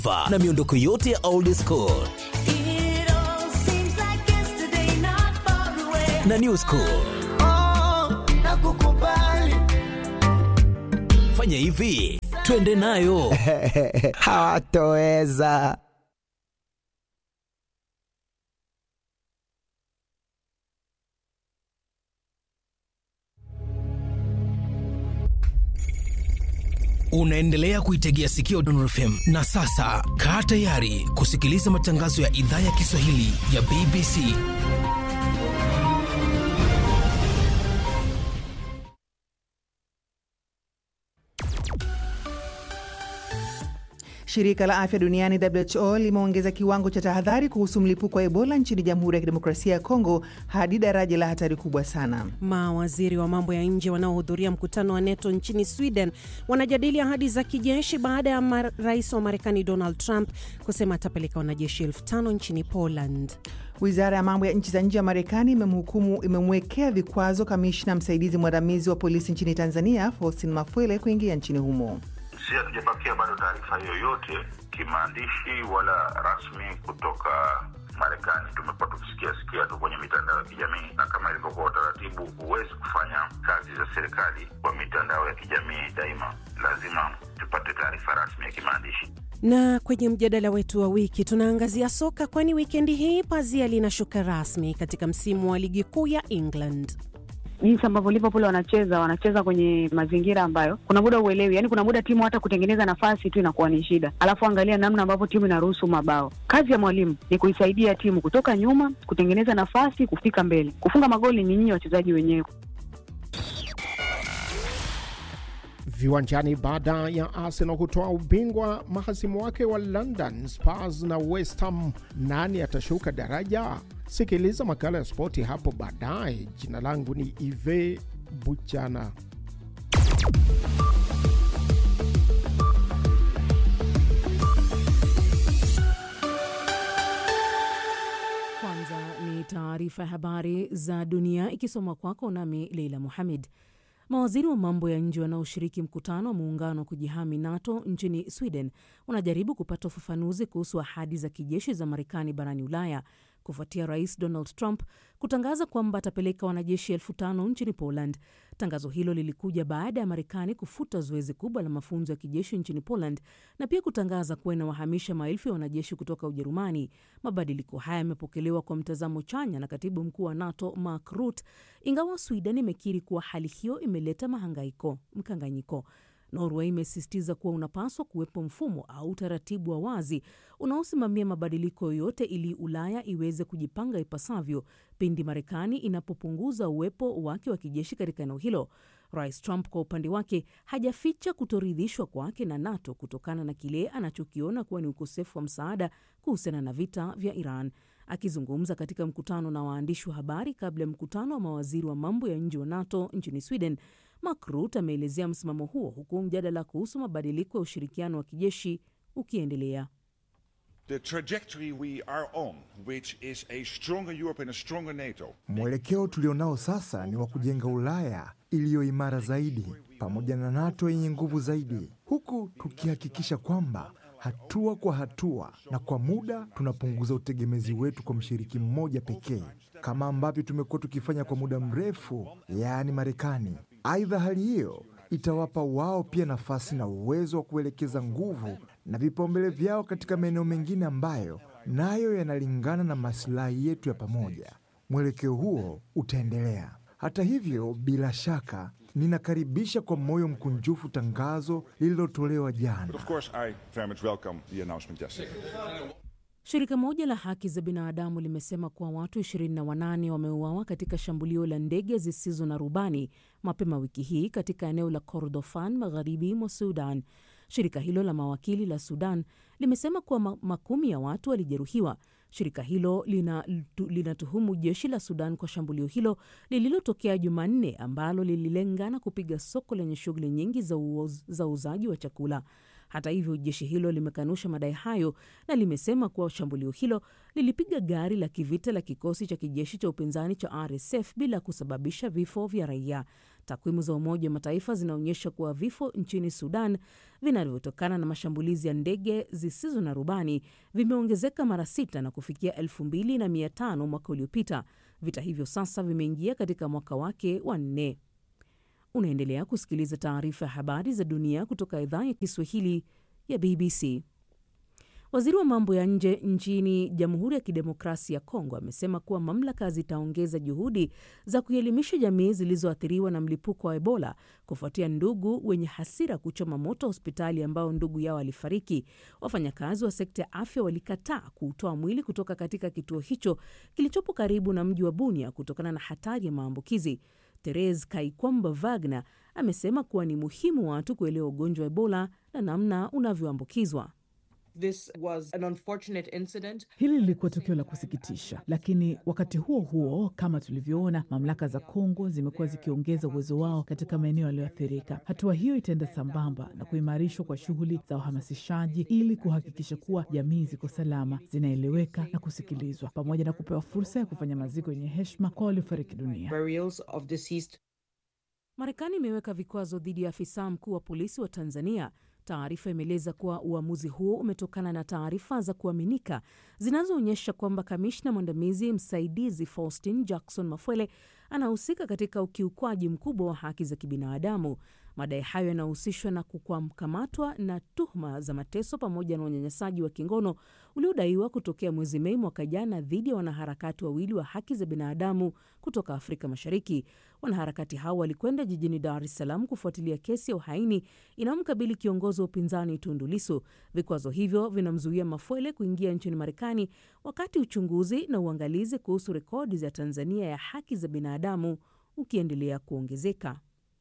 na miondoko yote ya old school It all seems like yesterday, not far away. na new school. Nakukubali. Fanya hivi, twende nayo. hawatoweza. Unaendelea kuitegea sikio Dondor FM na sasa kaa tayari kusikiliza matangazo ya idhaa ya Kiswahili ya BBC. Shirika la afya duniani WHO limeongeza kiwango cha tahadhari kuhusu mlipuko wa Ebola nchini Jamhuri ya Kidemokrasia ya Kongo hadi daraja la hatari kubwa sana. Mawaziri wa mambo ya nje wanaohudhuria mkutano wa NATO nchini Sweden wanajadili ahadi za kijeshi baada ya mar- rais wa Marekani Donald Trump kusema atapeleka wanajeshi elfu tano nchini Poland. Wizara ya mambo ya nchi za nje ya Marekani imemhukumu imemwekea vikwazo kamishna msaidizi mwandamizi wa polisi nchini Tanzania Faustin Mafwele kuingia nchini humo. Si hatujapakia bado taarifa yoyote kimaandishi wala rasmi kutoka Marekani. Tumekuwa tukisikia sikia tu kwenye mitandao ya kijamii, na kama ilivyokuwa utaratibu, huwezi kufanya kazi za serikali kwa mitandao ya kijamii daima, lazima tupate taarifa rasmi ya kimaandishi. Na kwenye mjadala wetu wa wiki tunaangazia soka, kwani wikendi hii pazia linashuka rasmi katika msimu wa ligi kuu ya England. jinsi ambavyo Liverpool wanacheza wanacheza kwenye mazingira ambayo kuna muda uelewi, yani kuna muda timu hata kutengeneza nafasi tu inakuwa ni shida, alafu angalia namna ambavyo timu inaruhusu mabao. Kazi ya mwalimu ni kuisaidia timu kutoka nyuma, kutengeneza nafasi, kufika mbele. Kufunga magoli ni nyinyi wachezaji wenyewe. Viwanjani baada ya Arsenal kutoa ubingwa mahasimu wake wa London Spurs na West Ham, nani atashuka daraja? Sikiliza makala ya spoti hapo baadaye. Jina langu ni Ive Buchana. Kwanza ni taarifa ya habari za dunia ikisoma kwako nami Leila Muhamed. Mawaziri wa mambo ya nje wanaoshiriki mkutano wa muungano wa kujihami NATO nchini Sweden wanajaribu kupata ufafanuzi kuhusu ahadi za kijeshi za Marekani barani Ulaya kufuatia Rais Donald Trump kutangaza kwamba atapeleka wanajeshi elfu tano nchini Poland. Tangazo hilo lilikuja baada ya Marekani kufuta zoezi kubwa la mafunzo ya kijeshi nchini Poland na pia kutangaza kuwa inawahamisha maelfu ya wanajeshi kutoka Ujerumani. Mabadiliko haya yamepokelewa kwa mtazamo chanya na katibu mkuu wa NATO Mark Rutte, ingawa Sweden imekiri kuwa hali hiyo imeleta mahangaiko mkanganyiko. Norway imesisitiza kuwa unapaswa kuwepo mfumo au utaratibu wa wazi unaosimamia mabadiliko yoyote ili Ulaya iweze kujipanga ipasavyo pindi Marekani inapopunguza uwepo wake wa kijeshi katika eneo hilo. Rais Trump kwa upande wake hajaficha kutoridhishwa kwake na NATO kutokana na kile anachokiona kuwa ni ukosefu wa msaada kuhusiana na vita vya Iran. Akizungumza katika mkutano na waandishi wa habari kabla ya mkutano wa mawaziri wa mambo ya nje wa NATO nchini Sweden, Mark Rutte ameelezea msimamo huo huku mjadala kuhusu mabadiliko ya ushirikiano wa kijeshi ukiendelea. The trajectory we are on, which is a stronger Europe and a stronger NATO, Mwelekeo tulionao sasa ni wa kujenga Ulaya iliyo imara zaidi pamoja na NATO yenye nguvu zaidi, huku tukihakikisha kwamba hatua kwa hatua na kwa muda tunapunguza utegemezi wetu kwa mshiriki mmoja pekee, kama ambavyo tumekuwa tukifanya kwa muda mrefu, yaani Marekani. Aidha, hali hiyo itawapa wao pia nafasi na uwezo wa kuelekeza nguvu na vipaumbele vyao katika maeneo mengine ambayo nayo yanalingana na masilahi yetu ya pamoja. Mwelekeo huo utaendelea. Hata hivyo, bila shaka ninakaribisha kwa moyo mkunjufu tangazo lililotolewa but jana. of course I very much welcome the announcement yesterday. Shirika moja la haki za binadamu limesema kuwa watu 28 wameuawa katika shambulio la ndege zisizo na rubani mapema wiki hii katika eneo la Kordofan magharibi mwa Sudan. Shirika hilo la mawakili la Sudan limesema kuwa ma- makumi ya watu walijeruhiwa. Shirika hilo lina- tu- linatuhumu jeshi la Sudan kwa shambulio hilo lililotokea Jumanne ambalo lililenga na kupiga soko lenye shughuli nyingi za uoz- za uuzaji wa chakula. Hata hivyo, jeshi hilo limekanusha madai hayo na limesema kuwa shambulio hilo lilipiga gari la kivita la kikosi cha kijeshi cha upinzani cha RSF bila kusababisha vifo vya raia. Takwimu za Umoja wa Mataifa zinaonyesha kuwa vifo nchini Sudan vinavyotokana na mashambulizi ya ndege zisizo na rubani vimeongezeka mara sita na kufikia elfu mbili na mia tano mwaka uliopita. Vita hivyo sasa vimeingia katika mwaka wake wa nne. Unaendelea kusikiliza taarifa ya habari za dunia kutoka idhaa ya Kiswahili ya BBC. Waziri wa mambo ya nje nchini Jamhuri ya Kidemokrasia ya Kongo amesema kuwa mamlaka zitaongeza juhudi za kuelimisha jamii zilizoathiriwa na mlipuko wa Ebola kufuatia ndugu wenye hasira kuchoma moto hospitali ambao ndugu yao alifariki. Wafanyakazi wa sekta ya afya walikataa kuutoa mwili kutoka katika kituo hicho kilichopo karibu na mji wa Bunia kutokana na hatari ya maambukizi. Therese Kaikwamba Wagner amesema kuwa ni muhimu watu kuelewa ugonjwa wa Ebola na namna unavyoambukizwa. This was an unfortunate incident. Hili lilikuwa tukio la kusikitisha, lakini wakati huo huo, kama tulivyoona, mamlaka za Kongo zimekuwa zikiongeza uwezo wao katika maeneo yaliyoathirika. Hatua hiyo itaenda sambamba na kuimarishwa kwa shughuli za uhamasishaji ili kuhakikisha kuwa jamii ziko salama, zinaeleweka na kusikilizwa, pamoja na kupewa fursa ya kufanya maziko yenye heshima kwa waliofariki dunia. Burials of deceased Marekani imeweka vikwazo dhidi ya afisa mkuu wa polisi wa Tanzania. Taarifa imeeleza kuwa uamuzi huo umetokana na taarifa za kuaminika zinazoonyesha kwamba kamishna mwandamizi msaidizi Faustin Jackson Mafwele anahusika katika ukiukwaji mkubwa wa haki za kibinadamu. Madai hayo yanahusishwa na kukamatwa na tuhuma za mateso pamoja na unyanyasaji wa kingono uliodaiwa kutokea mwezi Mei mwaka jana dhidi ya wanaharakati wawili wa haki za binadamu kutoka Afrika Mashariki. Wanaharakati hao walikwenda jijini Dar es Salaam kufuatilia kesi ya uhaini inayomkabili kiongozi wa upinzani Tundu Lissu. Vikwazo hivyo vinamzuia Mafwele kuingia nchini Marekani wakati uchunguzi na uangalizi kuhusu rekodi za Tanzania ya haki za binadamu ukiendelea kuongezeka.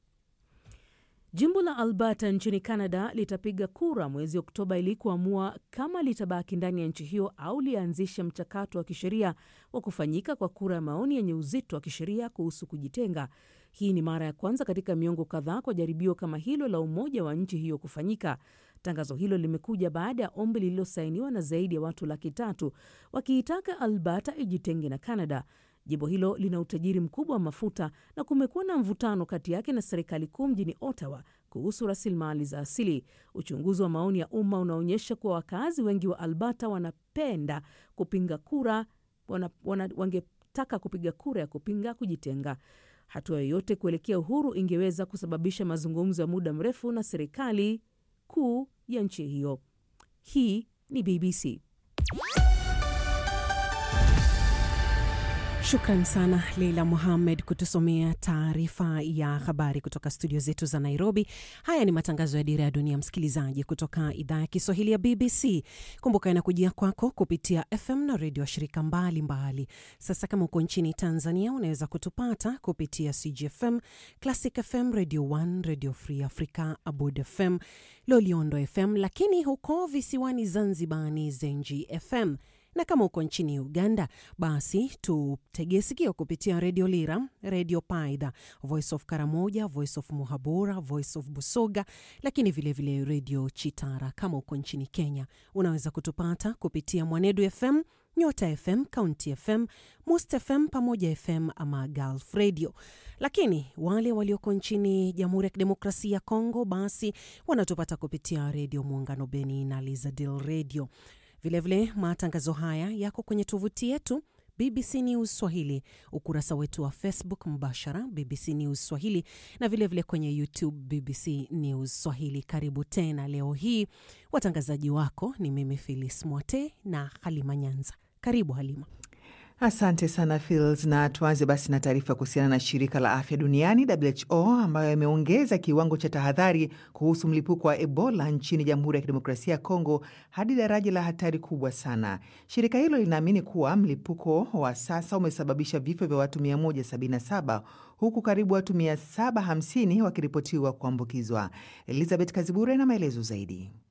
Jimbo la Alberta nchini Canada litapiga kura mwezi Oktoba ili kuamua kama litabaki ndani ya nchi hiyo au lianzishe mchakato wa kisheria wa kufanyika kwa kura ya maoni yenye uzito wa kisheria kuhusu kujitenga. Hii ni mara ya kwanza katika miongo kadhaa kwa jaribio kama hilo la umoja wa nchi hiyo kufanyika. Tangazo hilo limekuja baada ya ombi lililosainiwa na zaidi ya watu laki tatu wakiitaka Alberta ijitenge na Canada. Jimbo hilo lina utajiri mkubwa wa mafuta na kumekuwa na mvutano kati yake na serikali kuu mjini Ottawa kuhusu rasilimali za asili. Uchunguzi wa maoni ya umma unaonyesha kuwa wakazi wengi wa Alberta wanapenda kupinga kura wana, wana, wangetaka kupiga kura ya kupinga kujitenga. Hatua yoyote kuelekea uhuru ingeweza kusababisha mazungumzo ya muda mrefu na serikali kuu ya nchi hiyo. Hii ni BBC. Shukran sana Leila Muhamed kutusomea taarifa ya habari kutoka studio zetu za Nairobi. Haya ni matangazo ya Dira ya Dunia, msikilizaji, kutoka idhaa ya Kiswahili ya BBC. Kumbuka inakujia kwako kupitia FM na redio washirika mbalimbali. Sasa kama uko nchini Tanzania, unaweza kutupata kupitia CGFM, Classic FM, Radio 1, Radio Free Africa, Abud FM, Loliondo FM, lakini huko visiwani Zanzibar ni Zenji FM na kama uko nchini Uganda basi tutege sikio kupitia redio Lira, redio Paidha, Voice of Karamoja, Voice of Muhabura, Voice of Busoga, lakini vilevile redio Chitara. Kama uko nchini Kenya unaweza kutupata kupitia Mwanedu FM, Nyota FM, County FM, Must FM pamoja FM ama Gulf Radio. Lakini wale walioko nchini Jamhuri ya Kidemokrasia ya Kongo basi wanatupata kupitia redio Muungano Beni na Lizadil Radio. Vilevile vile, matangazo haya yako kwenye tovuti yetu BBC News Swahili, ukurasa wetu wa Facebook mbashara BBC News Swahili na vilevile vile kwenye YouTube BBC News Swahili. Karibu tena. Leo hii watangazaji wako ni mimi Filis Mwote na Halima Nyanza. Karibu Halima. Asante sana Fils, na tuanze basi na taarifa kuhusiana na shirika la afya duniani WHO ambayo imeongeza kiwango cha tahadhari kuhusu mlipuko wa Ebola nchini Jamhuri ya Kidemokrasia ya Kongo hadi daraja la hatari kubwa sana. Shirika hilo linaamini kuwa mlipuko wa sasa umesababisha vifo vya watu 177 huku karibu watu 750 wakiripotiwa kuambukizwa. Elizabeth Kazibure na maelezo zaidi.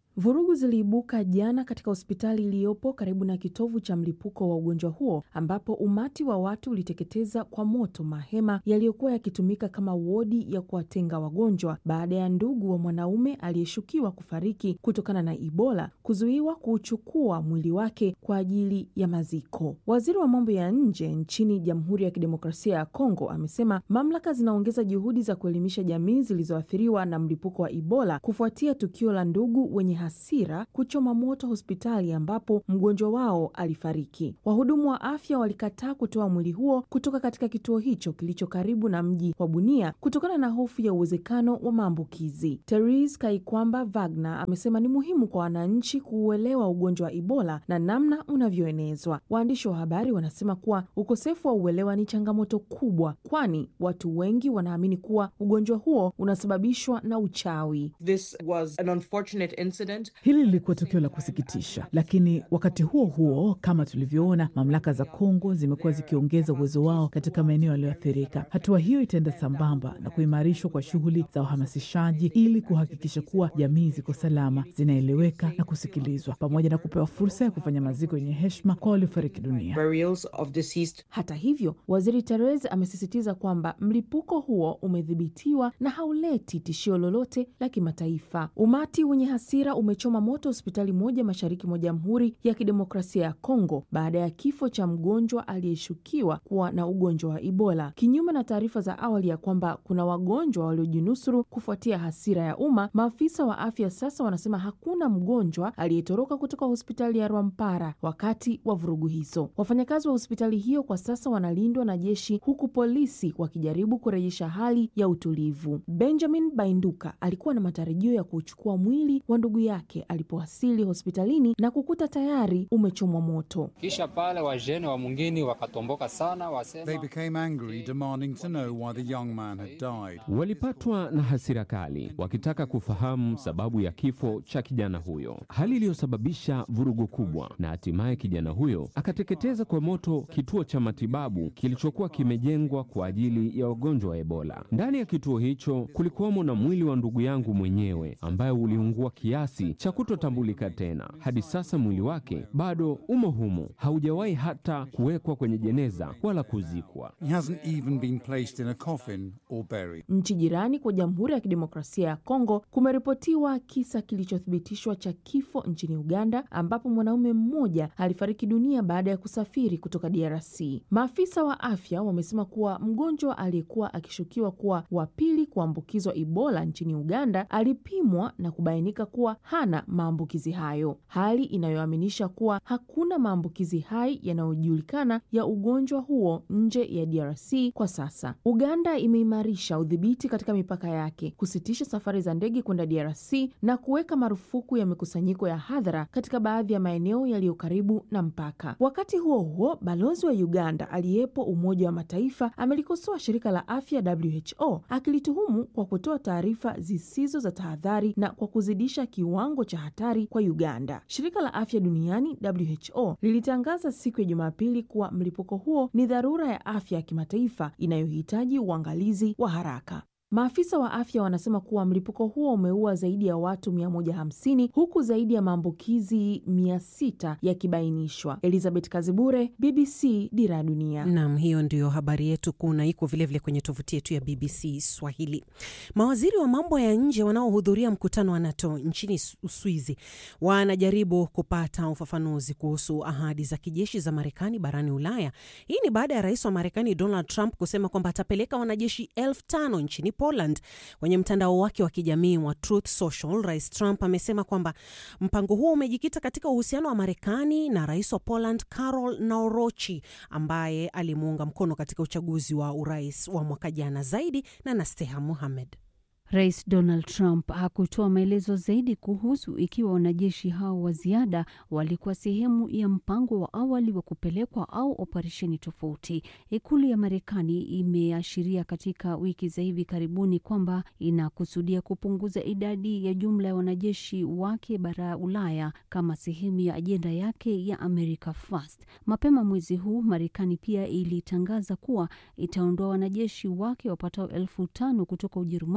Vurugu ziliibuka jana katika hospitali iliyopo karibu na kitovu cha mlipuko wa ugonjwa huo ambapo umati wa watu uliteketeza kwa moto mahema yaliyokuwa yakitumika kama wodi ya kuwatenga wagonjwa baada ya ndugu wa mwanaume aliyeshukiwa kufariki kutokana na Ebola kuzuiwa kuuchukua mwili wake kwa ajili ya maziko. Waziri wa mambo ya nje nchini Jamhuri ya Kidemokrasia ya Kongo amesema mamlaka zinaongeza juhudi za kuelimisha jamii zilizoathiriwa na mlipuko wa Ebola kufuatia tukio la ndugu wenye hasira kuchoma moto hospitali ambapo mgonjwa wao alifariki. Wahudumu wa afya walikataa kutoa mwili huo kutoka katika kituo hicho kilicho karibu na mji wa Bunia kutokana na hofu ya uwezekano wa maambukizi. Therese Kaikwamba Wagner amesema ni muhimu kwa wananchi kuuelewa ugonjwa wa Ebola na namna unavyoenezwa. Waandishi wa habari wanasema kuwa ukosefu wa uelewa ni changamoto kubwa, kwani watu wengi wanaamini kuwa ugonjwa huo unasababishwa na uchawi. This was an unfortunate incident. Hili lilikuwa tukio la kusikitisha, lakini wakati huo huo, kama tulivyoona, mamlaka za Kongo zimekuwa zikiongeza uwezo wao katika maeneo yaliyoathirika. Hatua hiyo itaenda sambamba na kuimarishwa kwa shughuli za uhamasishaji ili kuhakikisha kuwa jamii ziko salama, zinaeleweka na kusikilizwa, pamoja na kupewa fursa ya kufanya maziko yenye heshima kwa waliofariki dunia. Burials of deceased. Hata hivyo, waziri Therese amesisitiza kwamba mlipuko huo umedhibitiwa na hauleti tishio lolote la kimataifa. Umati wenye hasira umechoma moto hospitali moja mashariki mwa Jamhuri ya Kidemokrasia ya Kongo baada ya kifo cha mgonjwa aliyeshukiwa kuwa na ugonjwa wa Ebola, kinyume na taarifa za awali ya kwamba kuna wagonjwa waliojinusuru kufuatia hasira ya umma. Maafisa wa afya sasa wanasema hakuna mgonjwa aliyetoroka kutoka hospitali ya Rwampara wakati wa vurugu hizo. Wafanyakazi wa hospitali hiyo kwa sasa wanalindwa na jeshi, huku polisi wakijaribu kurejesha hali ya utulivu. Benjamin Bainduka alikuwa na matarajio ya kuchukua mwili wa ndugu yake alipowasili hospitalini na kukuta tayari umechomwa moto. Kisha pale wajene wa mwingine wakatomboka sana, wasema They became angry, demanding to know why the young man had died. Walipatwa na hasira kali wakitaka kufahamu sababu ya kifo cha kijana huyo, hali iliyosababisha vurugu kubwa, na hatimaye kijana huyo akateketeza kwa moto kituo cha matibabu kilichokuwa kimejengwa kwa ajili ya wagonjwa wa Ebola. Ndani ya kituo hicho kulikuwamo na mwili wa ndugu yangu mwenyewe ambaye uliungua kiasi cha kutotambulika tena. Hadi sasa mwili wake bado umo humo, haujawahi hata kuwekwa kwenye jeneza wala kuzikwa. He hasn't even been placed in a coffin or buried. Nchi jirani kwa Jamhuri ya Kidemokrasia ya Kongo kumeripotiwa kisa kilichothibitishwa cha kifo nchini Uganda, ambapo mwanaume mmoja alifariki dunia baada ya kusafiri kutoka DRC. Maafisa wa afya wamesema kuwa mgonjwa aliyekuwa akishukiwa kuwa wa pili kuambukizwa Ebola nchini Uganda alipimwa na kubainika kuwa hana maambukizi hayo, hali inayoaminisha kuwa hakuna maambukizi hai yanayojulikana ya ugonjwa huo nje ya DRC kwa sasa. Uganda imeimarisha udhibiti katika mipaka yake, kusitisha safari za ndege kwenda DRC na kuweka marufuku ya mikusanyiko ya hadhara katika baadhi ya maeneo yaliyo karibu na mpaka. Wakati huo huo, balozi wa Uganda aliyepo Umoja wa Mataifa amelikosoa shirika la afya WHO akilituhumu kwa kutoa taarifa zisizo za tahadhari na kwa kuzidisha kiwango cha hatari kwa Uganda. Shirika la afya duniani WHO lilitangaza siku ya Jumapili kuwa mlipuko huo ni dharura ya afya ya kimataifa inayohitaji uangalizi wa haraka. Maafisa wa afya wanasema kuwa mlipuko huo umeua zaidi ya watu 150 huku zaidi ya maambukizi 600 yakibainishwa. Elizabeth Kazibure, BBC, Dira ya Dunia. Nam, hiyo ndiyo habari yetu kuu na iko vilevile kwenye tovuti yetu ya BBC Swahili. Mawaziri wa mambo ya nje wanaohudhuria mkutano wa NATO nchini Uswizi wanajaribu kupata ufafanuzi kuhusu ahadi za kijeshi za Marekani barani Ulaya. Hii ni baada ya rais wa Marekani Donald Trump kusema kwamba atapeleka wanajeshi elfu tano nchini Poland. Kwenye mtandao wake wa kijamii wa Truth Social, Rais Trump amesema kwamba mpango huo umejikita katika uhusiano wa Marekani na rais wa Poland Karol Nawrochi ambaye alimuunga mkono katika uchaguzi wa urais wa mwaka jana. Zaidi na Nasteha Muhamed. Rais Donald Trump hakutoa maelezo zaidi kuhusu ikiwa wanajeshi hao wa ziada walikuwa sehemu ya mpango wa awali wa kupelekwa au operesheni tofauti. Ikulu ya Marekani imeashiria katika wiki za hivi karibuni kwamba inakusudia kupunguza idadi ya jumla ya wanajeshi wake bara Ulaya kama sehemu ya ajenda yake ya America First. Mapema mwezi huu, Marekani pia ilitangaza kuwa itaondoa wanajeshi wake wapatao elfu tano kutoka Ujerumani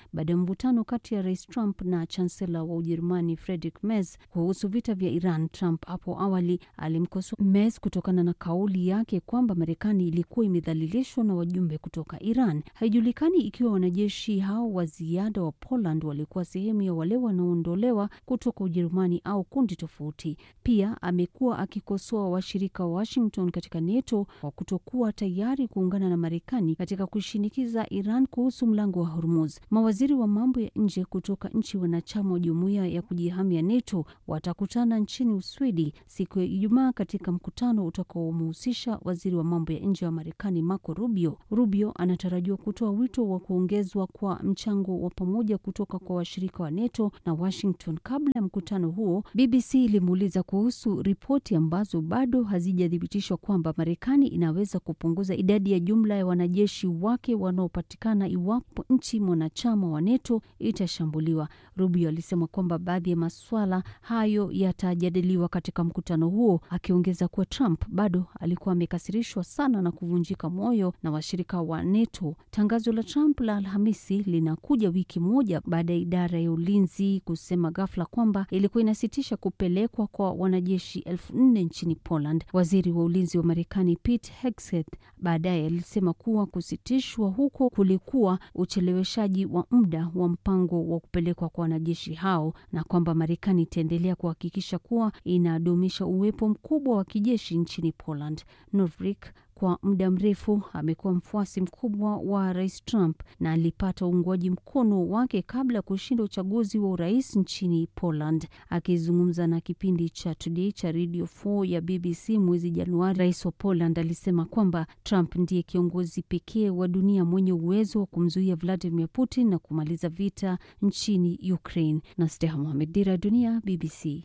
baada ya mvutano kati ya rais Trump na chansela wa Ujerumani Friedrich Merz kuhusu vita vya Iran. Trump hapo awali alimkosoa Merz kutokana na kauli yake kwamba Marekani ilikuwa imedhalilishwa na wajumbe kutoka Iran. Haijulikani ikiwa wanajeshi hao wa ziada wa Poland walikuwa sehemu ya wale wanaoondolewa kutoka Ujerumani au kundi tofauti. Pia amekuwa akikosoa washirika wa Washington katika NATO kwa kutokuwa tayari kuungana na Marekani katika kushinikiza Iran kuhusu mlango wa Hormuz. Mawaziri wa mambo ya nje kutoka nchi wanachama wa jumuiya ya kujihamia NATO watakutana nchini Uswidi siku ya Ijumaa katika mkutano utakaomhusisha waziri wa mambo ya nje wa Marekani Marco Rubio. Rubio anatarajiwa kutoa wito wa kuongezwa kwa mchango wa pamoja kutoka kwa washirika wa NATO na Washington. Kabla ya mkutano huo, BBC ilimuuliza kuhusu ripoti ambazo bado hazijathibitishwa kwamba Marekani inaweza kupunguza idadi ya jumla ya wanajeshi wake wanaopatikana iwapo nchi mwanachama wa NATO itashambuliwa. Rubio alisema kwamba baadhi ya maswala hayo yatajadiliwa katika mkutano huo, akiongeza kuwa Trump bado alikuwa amekasirishwa sana na kuvunjika moyo na washirika wa NATO. Tangazo la Trump la Alhamisi linakuja wiki moja baada ya idara ya ulinzi kusema ghafla kwamba ilikuwa inasitisha kupelekwa kwa wanajeshi elfu nne nchini Poland. Waziri wa ulinzi wa Marekani Pete Hegseth baadaye alisema kuwa kusitishwa huko kulikuwa ucheleweshaji wa muda wa mpango wa kupelekwa kwa wanajeshi hao na kwamba Marekani itaendelea kuhakikisha kuwa inadumisha uwepo mkubwa wa kijeshi nchini Poland. Novick kwa muda mrefu amekuwa mfuasi mkubwa wa rais Trump na alipata uungwaji mkono wake kabla ya kushinda uchaguzi wa urais nchini Poland. Akizungumza na kipindi cha Today cha Radio 4 ya BBC mwezi Januari, rais wa Poland alisema kwamba Trump ndiye kiongozi pekee wa dunia mwenye uwezo wa kumzuia Vladimir Putin na kumaliza vita nchini Ukraine. na Steha Mohamed, Dira ya Dunia, BBC.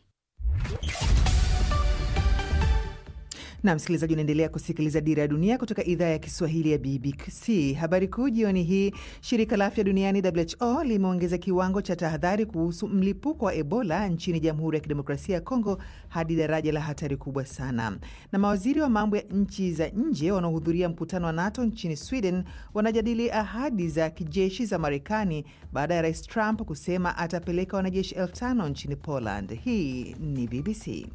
na msikilizaji, unaendelea kusikiliza Dira ya Dunia kutoka idhaa ya Kiswahili ya BBC. Habari kuu jioni hii, shirika la afya duniani WHO limeongeza kiwango cha tahadhari kuhusu mlipuko wa Ebola nchini Jamhuri ya Kidemokrasia ya Kongo hadi daraja la hatari kubwa sana. Na mawaziri wa mambo ya nchi za nje wanaohudhuria mkutano wa NATO nchini Sweden wanajadili ahadi za kijeshi za Marekani baada ya Rais Trump kusema atapeleka wanajeshi elfu tano nchini Poland. Hii ni BBC.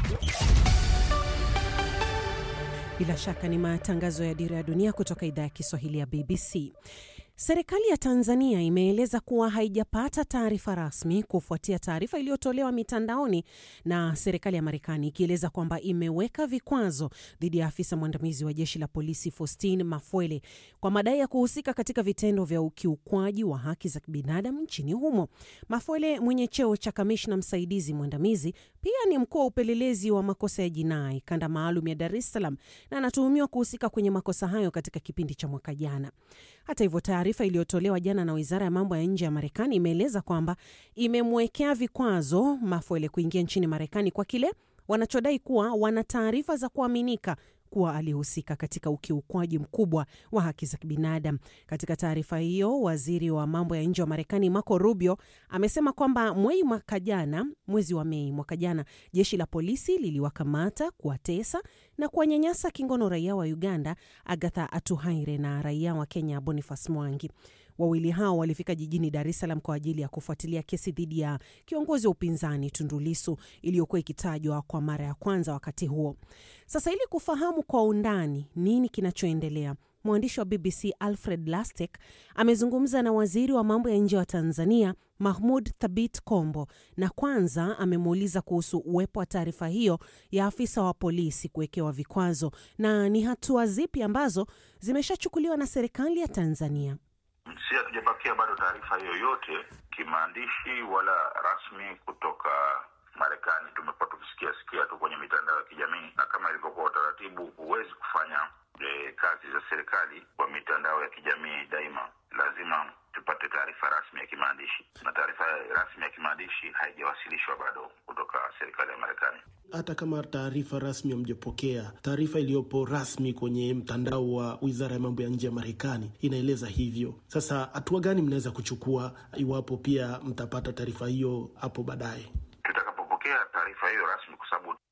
Bila shaka ni matangazo ya Dira ya Dunia kutoka idhaa ya Kiswahili ya BBC. Serikali ya Tanzania imeeleza kuwa haijapata taarifa rasmi kufuatia taarifa iliyotolewa mitandaoni na serikali ya Marekani ikieleza kwamba imeweka vikwazo dhidi ya afisa mwandamizi wa jeshi la polisi Faustin Mafwele kwa madai ya kuhusika katika vitendo vya ukiukwaji wa haki za kibinadamu nchini humo. Mafwele mwenye cheo cha kamishna msaidizi mwandamizi pia ni mkuu wa upelelezi wa makosa ya jinai kanda maalum ya Dar es Salaam na anatuhumiwa kuhusika kwenye makosa hayo katika kipindi cha mwaka jana. Hata hivyo, taarifa iliyotolewa jana na wizara ya mambo ya nje ya Marekani imeeleza kwamba imemwekea vikwazo Mafwele kuingia nchini Marekani kwa kile wanachodai kuwa wana taarifa za kuaminika kuwa alihusika katika ukiukwaji mkubwa wa haki za kibinadamu. Katika taarifa hiyo, waziri wa mambo ya nje wa Marekani Marco Rubio amesema kwamba mwezi mwaka jana, mwezi wa Mei mwaka jana, jeshi la polisi liliwakamata, kuwatesa na kuwanyanyasa kingono raia wa Uganda Agatha Atuhaire na raia wa Kenya Boniface Mwangi. Wawili hao walifika jijini Dar es Salaam kwa ajili ya kufuatilia kesi dhidi ya kiongozi wa upinzani Tundu Lissu iliyokuwa ikitajwa kwa mara ya kwanza wakati huo. Sasa, ili kufahamu kwa undani nini kinachoendelea, mwandishi wa BBC Alfred Lastek amezungumza na waziri wa mambo ya nje wa Tanzania Mahmud Thabit Kombo, na kwanza amemuuliza kuhusu uwepo wa taarifa hiyo ya afisa wa polisi kuwekewa vikwazo na ni hatua zipi ambazo zimeshachukuliwa na serikali ya Tanzania. Si hatujapakia bado taarifa yoyote kimaandishi wala rasmi kutoka Marekani. Tumekuwa tukisikia sikia tu kwenye mitandao ya kijamii, na kama ilivyokuwa utaratibu, huwezi kufanya e, kazi za serikali kwa mitandao ya kijamii daima. Lazima tupate taarifa rasmi ya kimaandishi, na taarifa rasmi ya kimaandishi haijawasilishwa bado kutoka serikali ya Marekani. Hata kama taarifa rasmi hamjapokea, taarifa iliyopo rasmi kwenye mtandao wa wizara ya mambo ya nje ya Marekani inaeleza hivyo. Sasa hatua gani mnaweza kuchukua iwapo pia mtapata taarifa hiyo hapo baadaye? Tutakapopokea taarifa hiyo rasmi, kwa sababu